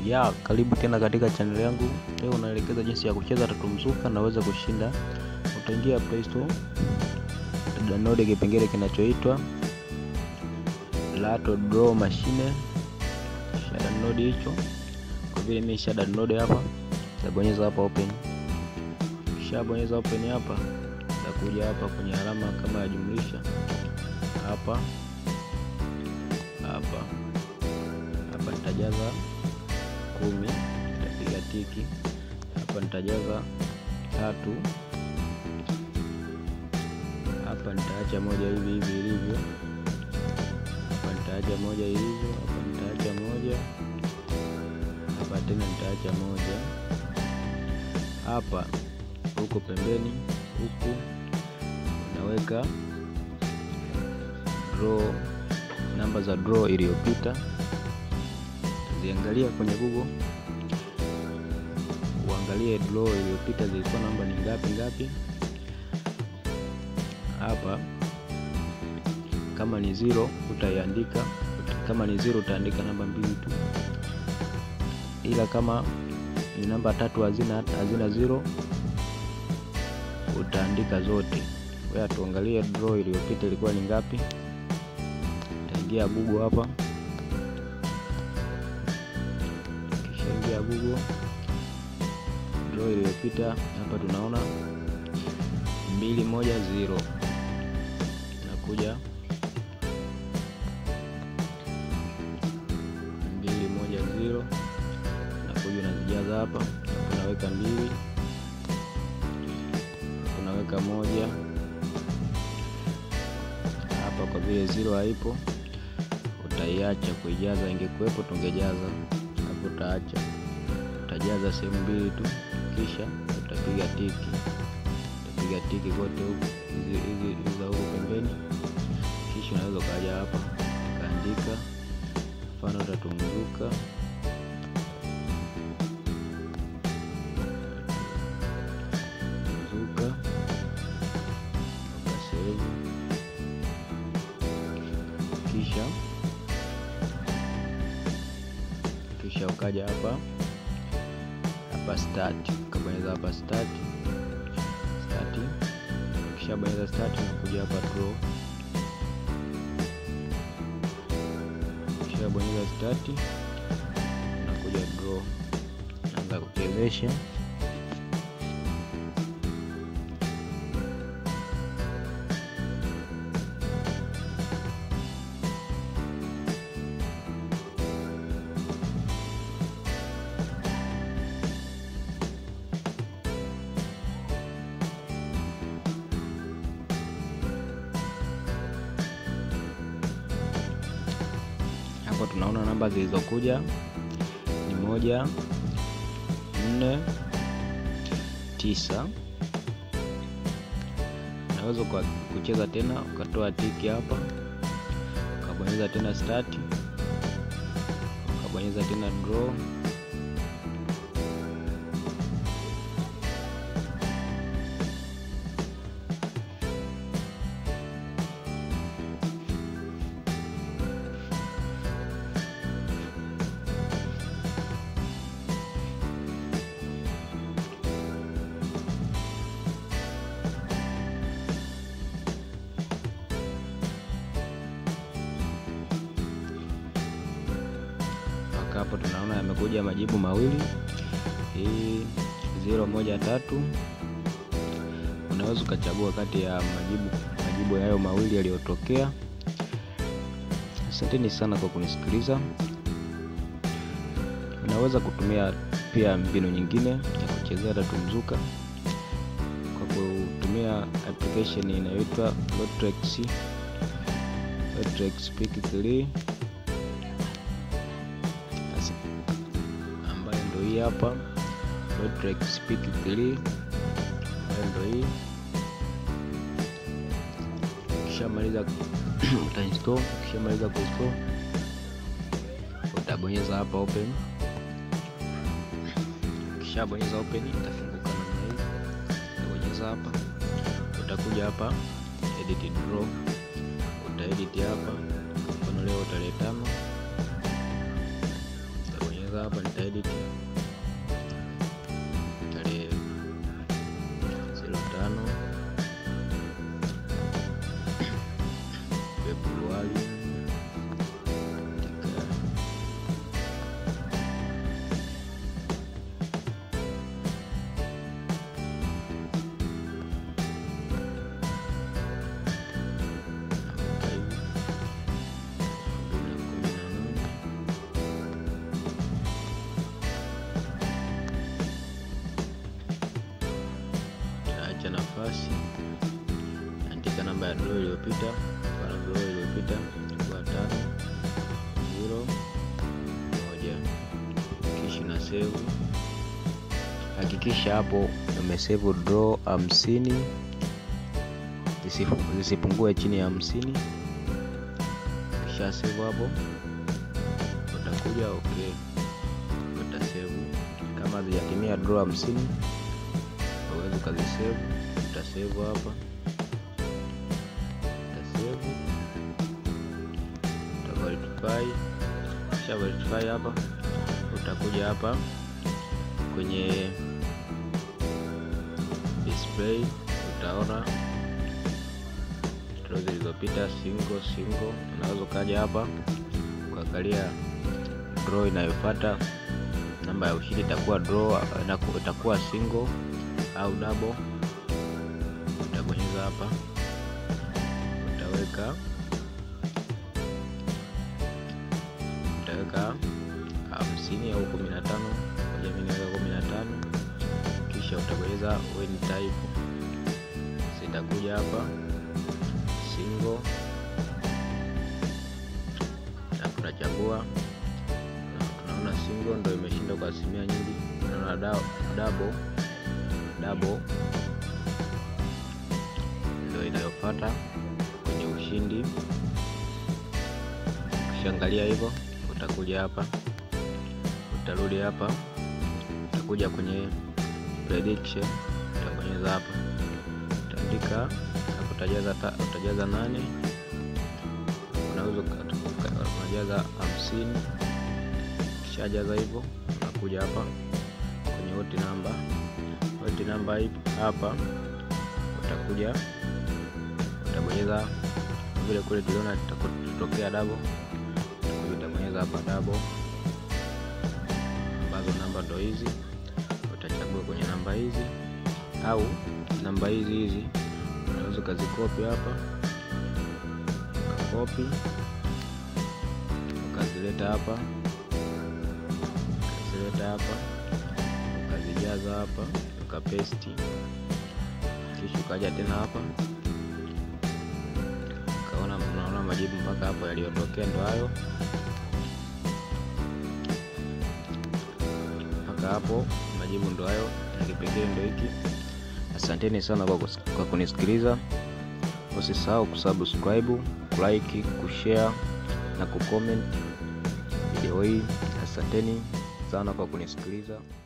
Ya, karibu tena katika channel yangu. Leo unaelekeza jinsi ya kucheza tatu mzuka na uweze kushinda. Utaingia Play Store, download kipengele kinachoitwa Lato Draw Machine. Kisha download hicho. Kwa vile mimi nisha download hapa, nitabonyeza hapa open. Kisha bonyeza open hapa, nitakuja hapa kwenye alama kama ya jumlisha hapa hapa hapa nitajaza kumi, nitapiga tiki hapa, nitajaza tatu hapa, nitaacha moja hivi hivi ilivyo hapa, nitaacha moja ilivyo hapa, nitaacha moja hapa, tena nitaacha moja hapa, huko pembeni huku unaweka draw namba za draw iliyopita ziangalia kwenye Google, uangalie draw iliyopita zilikuwa namba ni ngapi ngapi. Hapa kama ni zero utaiandika, kama ni zero utaandika namba mbili tu, ila kama ni namba tatu hazina hazina zero utaandika zote. Kwa tuangalie draw iliyopita ilikuwa ni ngapi. Utaingia Google hapa ya Google draw iliyopita hapa tunaona mbili moja zero, nakuja mbili moja zero, nakuja unazijaza hapa, unaweka mbili, unaweka moja hapa. Kwa vile zero haipo, utaiacha kuijaza. Ingekuwepo tungejaza hapo, utaacha utajaza sehemu mbili tu, kisha utapiga tiki, utapiga tiki kote huku hizi za huku pembeni, kisha unaweza ukaja hapa ukaandika mfano tatumzuka mzuka ukasevu, kisha kisha ukaja hapa hapa start, ukabonyeza hapa start start, kisha bonyeza start na kuja hapa draw, kisha bonyeza start na kuja draw, naanza kuchezesha hapo tunaona namba zilizokuja ni moja, nne, tisa. Unaweza kucheza tena ukatoa tiki hapa, ukabonyeza tena start, ukabonyeza tena draw, hapo tunaona yamekuja majibu mawili, hii zero moja tatu. Unaweza ukachagua kati ya majibu majibu hayo mawili yaliyotokea. Asanteni sana kwa kunisikiliza. Unaweza kutumia pia mbinu nyingine ya kuchezea tatu mzuka kwa kutumia application inayoitwa Lotrex Lotrex Pick 3 hii hapa Lotrex Pick 3 ambayo ndio hii. Ukishamaliza utainstall, ukishamaliza kuinstall utabonyeza hapa open. Ukishabonyeza open itafunguka namna hii, utabonyeza hapa, utakuja hapa edit draw, utaedit hapa, mfano leo tarehe tano Nitabonyeza hapa, nitaedit tarehe zero tano Februari katika navuta hivi elfu mbili na kumi na nane taacha nafasi, andika namba ya draw iliyopita. Mfano draw iliyopita ilikuwa tano zero moja, kisha na save. Hakikisha hapo umesave draw hamsini zisifu- zisipungue chini ya hamsini. Kisha save hapo, utakuja okay, utasave kama hazijatimia draw hamsini uwezi ukazisave, utasave hapa, utasave, uta verify. Kisha verify hapa, utakuja hapa kwenye display, utaona draw zilizopita single single. Unaweza ukaja hapa ukaangalia draw inayofuata, namba ya ushindi itakuwa draw, inaku- itakuwa single au double. Utabonyeza hapa, utaweka utaweka hamsini au kumi na tano moja, mimi naweka kumi na tano kisha utabonyeza win type, zitakuja hapa single, na tunachagua na tunaona single ndio imeshinda kwa asilimia nyingi. Tunaona da- double double ndio inayofuata kwenye ushindi. Ukishaangalia hivyo, utakuja hapa, utarudi hapa, utakuja kwenye prediction, utabonyeza hapa, utaandika hapo, utajaza ta- utajaza nane, unaweza uka- uka- unajaza hamsini. Ukishajaza hivyo, unakuja hapa kwenye hoti namba hoti namba hii hapa, utakuja utabonyeza vile kule tuliona tutokea double, utakuja utabonyeza hapa double, ambazo namba ndo hizi. Utachagua kwenye namba hizi au namba hizi hizi, unaweza ukazikopi hapa, ukakopi ukazileta hapa, ukazileta hapa ukazijaza hapa ukapesti, kisha ukaja tena hapa ukaona, unaona majibu mpaka hapo yaliyotokea ndo hayo, mpaka hapo majibu ndo hayo, na kipengele ndo hiki. Asanteni sana kwa, kus- kwa kunisikiliza. Usisahau kusubscribe, kulike, kushare na kucomment video hii. Asanteni sana kwa kunisikiliza.